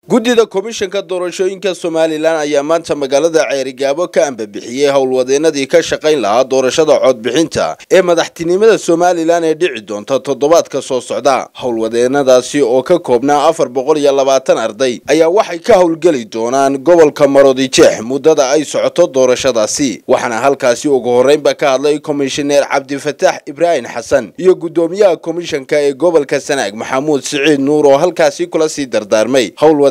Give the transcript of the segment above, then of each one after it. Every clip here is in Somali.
guddida komishanka doorashooyinka somalilan ayaa maanta magaalada ceerigaabo ka ambabixiyey howlwadeenadii ka shaqayn lahaa doorashada codbixinta ee madaxtinimada somalilan ee dhici doonta toddobaadka soo socda howlwadeenadaasi oo ka koobnaa afar boqol iyo labaatan arday ayaa waxay ka howlgeli doonaan gobolka marodijeex muddada ay socoto doorashadaasi waxaana halkaasi ugu horreynba ka hadlay komishineer cabdifataax ibraahim xasan iyo guddoomiyaha komishanka ee gobolka sanaag maxamuud siciid nuur oo halkaasi kula sii dardaarmay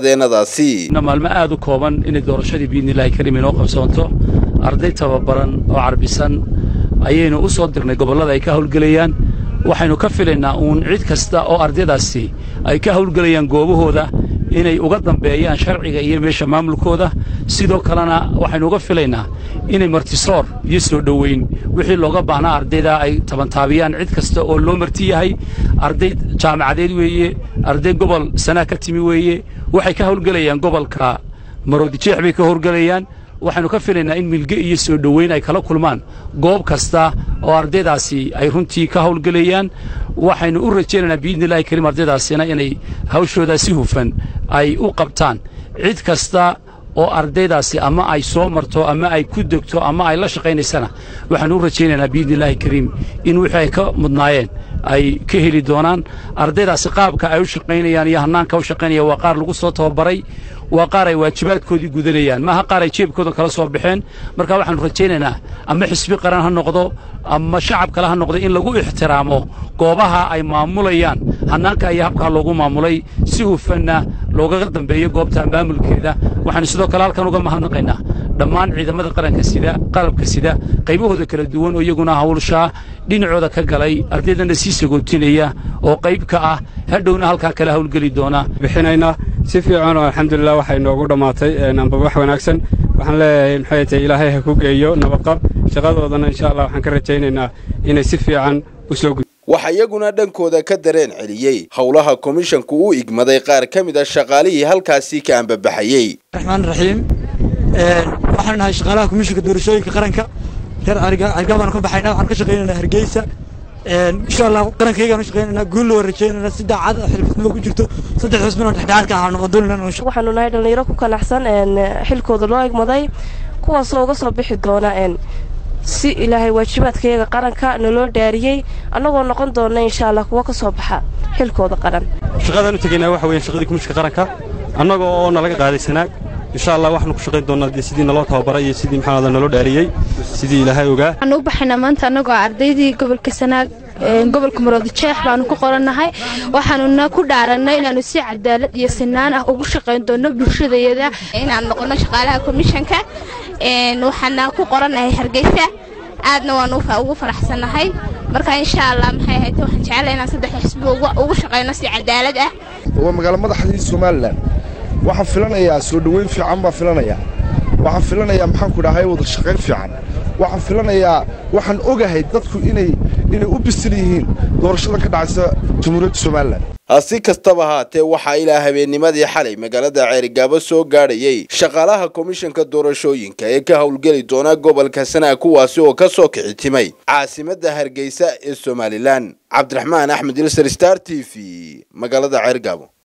maalmo aad u kooban inay doorashadii biidnillahi karim inoo qabsoonto arday tababaran oo carbisan ayaynu u soo dirnay gobollada ay ka hawlgelayaan waxaynu ka filaynaa uun cid kasta oo ardaydaasi ay ka hawlgelayaan goobahooda inay uga dambeeyaan sharciga iyo meesha maamulkooda sidoo kalena waxaynu uga filaynaa inay martisoor iyo soo dhoweyn wixii looga baahnaa ardayda ay tabantaabiyaan cid kasta oo loo marti yahay arday jaamacadeed weeye arday gobol sanaa ka timi weeye waxay ka hawlgelayaan gobolka maroodijeex bay ka howlgelayaan waxaynu ka filaynaa in milge iyo soo dhoweyn ay kala kulmaan goob kasta oo ardaydaasi ay runtii ka hawlgelayaan waxaynu u rajaynaynaa biidnillahi karim ardaydaasina inay hawshoodaa si hufan ay u qabtaan cid kasta oo ardaydaasi ama ay soo marto ama ay ku degto ama ay la shaqaynaysana waxaanu u rajaynaynaa biidnillahi kariim in wixii ay ka mudnaayeen ay ka heli doonaan ardaydaasi qaabka ay u shaqaynayaan iyo hannaanka u shaqaynayaan waa qaar lagu soo tababaray waa qaar ay waajibaadkoodii gudanayaan maaha qaar ay jeebkooda kala soo baxeen marka waxaanu rajaynaynaa ama xisbi qaran ha noqdo ama shacab kale ha noqdo in lagu ixtiraamo goobaha ay maamulayaan hannaanka iyo habkaa loogu maamulay si hufanna loogaga dambeeyo goobta maamulkeeda waxaanu sidoo kale halkan uga mahadnaqaynaa dhammaan ciidamada qaranka sida qalabka sida qaybahooda kala duwan oo iyaguna hawlshaa dhinacooda ka galay ardaydana sii sagootinaya oo qayb ka ah hadhowna halkaa kala hawlgeli doona bixinaynaa si fiican oo alxamdulilah waxay noogu dhammaatay amba wax wanaagsan waxaan leeyahay maxay tahay ilaahay ha ku geeyo nabadqab shaqadoodana insha allah waxaan ka rajaynaynaa inay si fiican u soo gud waxaa iyaguna dhankooda ka dareen celiyey howlaha komishanku u igmaday qaar ka mid a shaqaalihii halkaasi ka ambabaxayey raxmaan raxiim waxaanu nahay shaqaalaha komishanka doorashooyinka qaranka reer cergaabaan ka baxayna waxaan ka shaqaynaynaa hargeysa insha allah qarankaygaan u shaqaynaynaa guul loo rajaynayna si daacad xilfisnimo ku jirto saddex xusbin oo dhexdhexaadka ahaanu qadulinana waxaanu nahay dhallinyaro ku kanaxsan xilkooda loo egmaday kuwaasoo uga soo bixi doona si ilaahay waajibaadkayaga qaranka naloo dhaariyey annagoo noqon doonna insha allah kuwa ka soo baxa xilkooda qaran shaqadaan u tegaynaa waxa weeyaan shaqadii kumishka qaranka annaga oo nalaga qaaday sanaag insha allah waxaanu ku shaqayn doonnaa dee sidii naloo tababaray iyo sidii maxaanada naloo dhaariyey sidii ilaahay ogaa waxaanu u baxaynaa maanta annagoo ardaydii gobolka sanaag gobolka maroodijeex baanu ku qorannahay waxaanuna ku dhaarannay inaannu si cadaalad iyo sinaan ah ugu shaqayn doonno bulshadayada inaan noqonno shaqaalaha komishanka waxaana ku qorannahay hargeysa aadna waan ugu faraxsannahay marka insha allah maxay ahayd waxaan jecelahay inaan saddex xisbi ugu shaqayno si cadaalad ah waa magaalo madaxdii somalilan waxaan filanayaa soo dhoweyn fiican baan filanayaa waxaan filanayaa maxaan ku dhahay wada shaqayn fiican waxaan filanayaa waxaan ogahay dadku inay inay u bisil yihiin doorashadan ka dhacaysa jamhuuriyadda somalilan si kastaba haatee waxaa ilaa habeennimadii xalay magaalada ceerigaabo soo gaadhayey shaqaalaha komishanka doorashooyinka ee ka howlgeli doona gobolka sanaag kuwaasi oo ka soo kici timay caasimadda hargeysa ee somalilan cabdiraxmaan axmed ilser star t v magaalada ceerigaabo